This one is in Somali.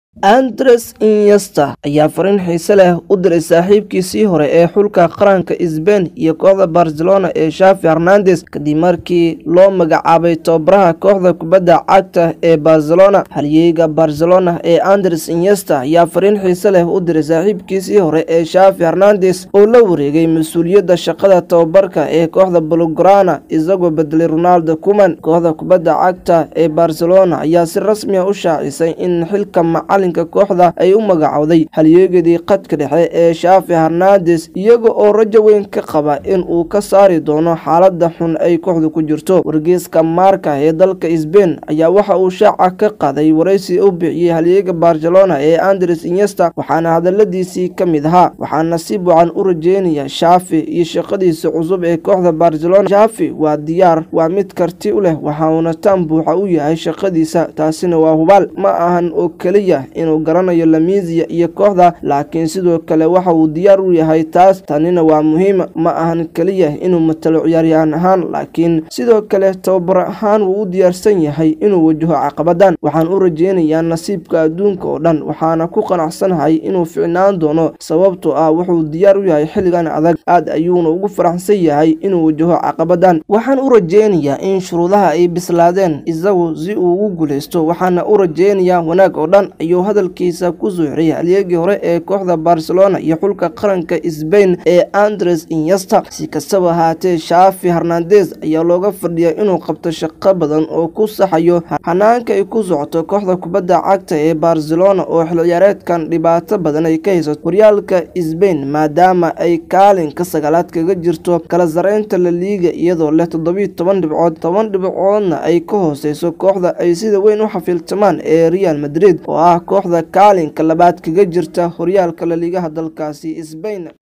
Andres Iniesta ayaa fariin xiise leh u diray saaxiibkiisii hore ee xulka qaranka Spain iyo kooxda Barcelona ee Xavi Hernandez kadib markii loo magacaabay tababaraha kooxda kubadda cagta ee Barcelona. Halyeyga Barcelona ee Andres Iniesta ayaa fariin xiise leh u diray saaxiibkiisii hore ee Xavi Hernandez oo la wareegay mas'uuliyadda shaqada tababarka ee kooxda Blaugrana isagoo bedelay Ronald Koeman. Kooxda kubadda cagta ee Barcelona ayaa si rasmi ah u shaacisay in xilka macalinka kooxda ay u magacowday halyeeyadii khadka dhexe ee Xavi Hernandez iyaga oo rajo weyn ka qaba in uu ka saari doono xaaladda xun ay kooxdu ku jirto. Wargeyska Marca ee dalka Spain ayaa waxa uu shaaca ka qaaday wareysi uu bixiyay halyeyga Barcelona ee Andres Iniesta waxaana hadaladiisii ka mid ahaa waxaan nasiib wacan u rajeynayaa Xavi iyo shaqadiisa cusub ee kooxda Barcelona. Xavi waa diyaar, waa mid karti u leh waxaana tan buuxa u yahay shaqadiisa taasina waa hubaal. Ma ahan oo keliya inuu garanayo La Masia iyo kooxda laakiin sidoo kale waxa uu diyaar u yahay taas tanina waa muhiim ma ahan keliya inuu matalo ciyaaryahan ahaan laakiin sidoo kale tababar ahaan wuu u diyaarsan yahay inuu wajaho caqabadan waxaan u rajeynayaa nasiibka adduunka oo dhan waxaana ku qanacsanahay inuu ficnaan doono sababtoo ah wuxuu diyaar u yahay xilligan adag aad ayuuna ugu faraxsan yahay inuu wajaho caqabadan waxaan u rajeynayaa in shuruudaha ay bislaadeen isagu si uu ugu guuleysto waxaana u rajeynayaa wanaag oo dhan ayuu hadalkiisa ku soo xiriyay halyeegii hore ee kooxda Barcelona iyo xulka qaranka Spain ee Andres Iniesta si kastaba ahaatee Xavi Hernandez ayaa looga fadhiyaa inuu qabto shaqo badan oo ku saxayo hanaanka ay ku socoto kooxda kubadda cagta ee Barcelona oo xil ciyaareedkan dhibaato badan ay ka haysato horyaalka Spain maadaama ay kaalinka sagaalaad kaga jirto kala sareynta La Liga iyadoo leh toddobiyo toban dhibcood toban dhibcoodna ay ka hooseyso kooxda ay sida weyn u xafiltamaan ee Real Madrid oo ah kooxda kaalinka labaad kaga jirta horyaalka La Ligaha dalkaasi Spain